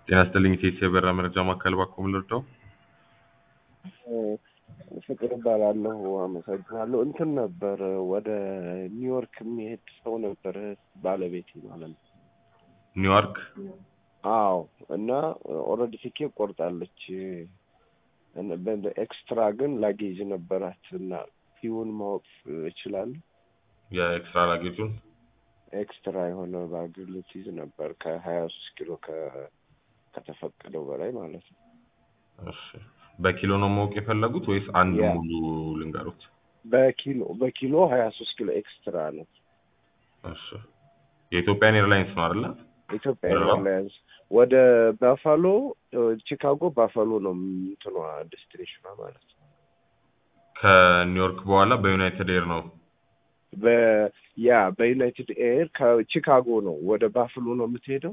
ጤና ይስጥልኝ ኢቴስ የበራ መረጃ ማዕከል ባኮ ምን ልርዳው? ፍቅር እባላለሁ። አመሰግናለሁ። እንትን ነበር ወደ ኒውዮርክ የሚሄድ ሰው ነበር ባለቤቴ ማለት ነው። ኒውዮርክ አዎ እና ኦልሬዲ ቲኬት ቆርጣለች። ኤክስትራ ግን ላጌጅ ነበራት እና ፊውን ማወቅ እችላለሁ። የኤክስትራ ላጌጁን ኤክስትራ የሆነ ባግ ልትይዝ ነበር ከሀያ ሶስት ኪሎ ከ- ከተፈቀደው በላይ ማለት ነው። እሺ በኪሎ ነው ማወቅ የፈለጉት ወይስ አንድ ያ። ሙሉ ልንገሩት? በኪሎ በኪሎ ሀያ ሶስት ኪሎ ኤክስትራ ነው። እሺ የኢትዮጵያን ኤርላይንስ ነው አይደለ? ኢትዮጵያ በረራ? ኤርላይንስ ወደ ባፋሎ ቺካጎ ባፋሎ ነው እንትኗ ዴስቲኔሽኗ ማለት ነው። ከኒውዮርክ በኋላ በዩናይትድ ኤር ነው። በያ በዩናይትድ ኤር ከቺካጎ ነው ወደ ባፍሎ ነው የምትሄደው።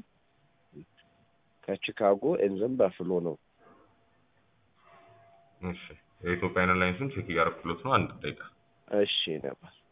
ከቺካጎ ኤንዘን ባፍሎ ነው። እሺ የኢትዮጵያን ኤርላይንስን ቼክ እያደረኩለት ነው። አንድ ደቂቃ እሺ ነበር